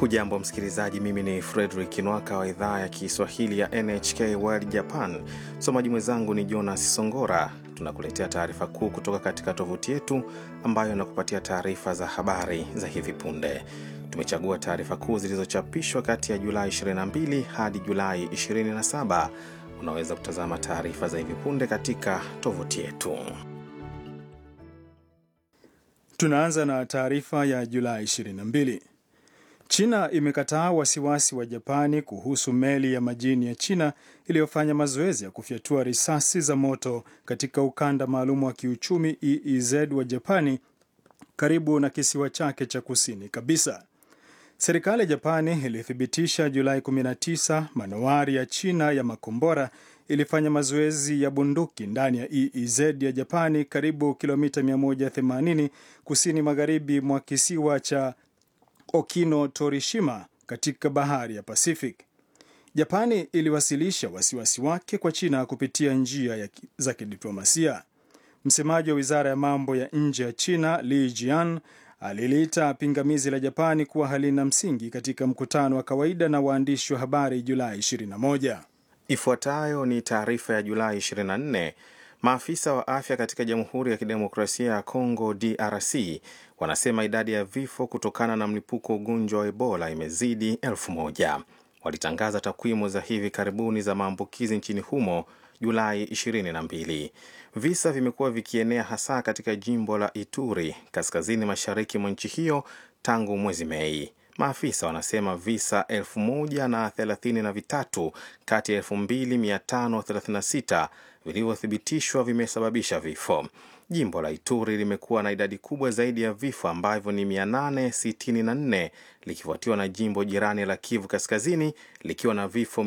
Hujambo msikilizaji, mimi ni Fredrik Nwaka wa idhaa ya Kiswahili ya NHK World Japan. Msomaji mwenzangu ni Jonas Songora. Tunakuletea taarifa kuu kutoka katika tovuti yetu ambayo inakupatia taarifa za habari za hivi punde. Tumechagua taarifa kuu zilizochapishwa kati ya Julai 22 hadi Julai 27. Unaweza kutazama taarifa za hivi punde katika tovuti yetu. Tunaanza na taarifa ya Julai 22. China imekataa wasiwasi wa Japani kuhusu meli ya majini ya China iliyofanya mazoezi ya kufyatua risasi za moto katika ukanda maalum wa kiuchumi EEZ wa Japani karibu na kisiwa chake cha kusini kabisa. Serikali ya Japani ilithibitisha Julai 19 manowari ya China ya makombora ilifanya mazoezi ya bunduki ndani ya EEZ ya Japani karibu kilomita 180 kusini magharibi mwa kisiwa cha Okino Torishima katika bahari ya Pacific. Japani iliwasilisha wasiwasi wake kwa China kupitia njia ya za kidiplomasia. Msemaji wa wizara ya mambo ya nje ya China Li Jian aliliita pingamizi la Japani kuwa halina msingi katika mkutano wa kawaida na waandishi wa habari Julai 21. Ifuatayo ni taarifa ya Julai 24. Maafisa wa afya katika Jamhuri ya Kidemokrasia ya Kongo DRC wanasema idadi ya vifo kutokana na mlipuko wa ugonjwa wa Ebola imezidi elfu moja. Walitangaza takwimu za hivi karibuni za maambukizi nchini humo Julai 22. Visa vimekuwa vikienea hasa katika jimbo la Ituri kaskazini mashariki mwa nchi hiyo tangu mwezi Mei. Maafisa wanasema visa elfu moja na thelathini na vitatu kati ya elfu mbili mia tano thelathini na sita vilivyothibitishwa vimesababisha vifo. Jimbo la Ituri limekuwa na idadi kubwa zaidi ya vifo ambavyo ni 864 likifuatiwa na jimbo jirani la Kivu Kaskazini likiwa na vifo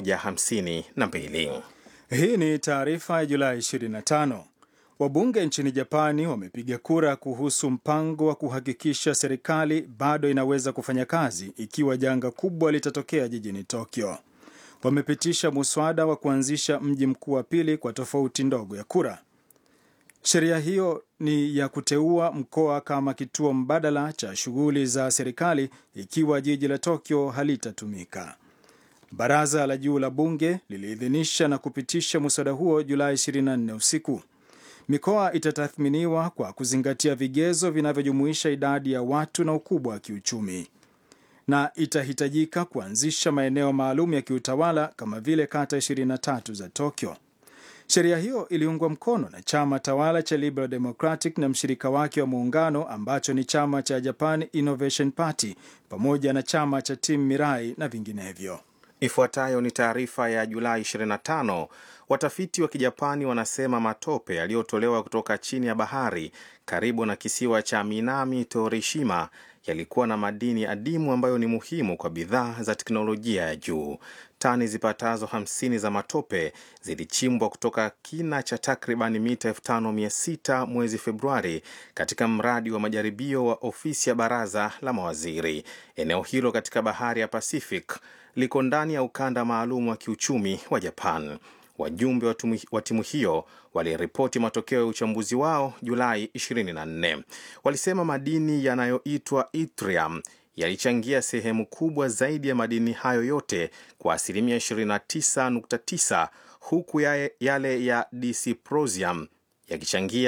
152. Hii ni taarifa ya Julai 25. Wabunge nchini Japani wamepiga kura kuhusu mpango wa kuhakikisha serikali bado inaweza kufanya kazi ikiwa janga kubwa litatokea jijini Tokyo. Wamepitisha muswada wa kuanzisha mji mkuu wa pili kwa tofauti ndogo ya kura. Sheria hiyo ni ya kuteua mkoa kama kituo mbadala cha shughuli za serikali ikiwa jiji la Tokyo halitatumika. Baraza la juu la bunge liliidhinisha na kupitisha muswada huo Julai 24 usiku. Mikoa itatathminiwa kwa kuzingatia vigezo vinavyojumuisha idadi ya watu na ukubwa wa kiuchumi, na itahitajika kuanzisha maeneo maalum ya kiutawala kama vile kata 23 za Tokyo. Sheria hiyo iliungwa mkono na chama tawala cha Liberal Democratic na mshirika wake wa muungano ambacho ni chama cha Japan Innovation Party pamoja na chama cha Team Mirai na vinginevyo. Ifuatayo ni taarifa ya Julai 25. Watafiti wa Kijapani wanasema matope yaliyotolewa kutoka chini ya bahari karibu na kisiwa cha Minami Torishima yalikuwa na madini adimu ambayo ni muhimu kwa bidhaa za teknolojia ya juu. Tani zipatazo 50 za matope zilichimbwa kutoka kina cha takriban mita 5600 mwezi Februari katika mradi wa majaribio wa ofisi ya baraza la mawaziri. Eneo hilo katika bahari ya Pacific liko ndani ya ukanda maalum wa kiuchumi wa Japan. Wajumbe wa timu hiyo waliripoti matokeo ya uchambuzi wao Julai 24. Walisema madini yanayoitwa yttrium yalichangia sehemu kubwa zaidi ya madini hayo yote kwa asilimia 29.9 huku yale ya dysprosium yakichangia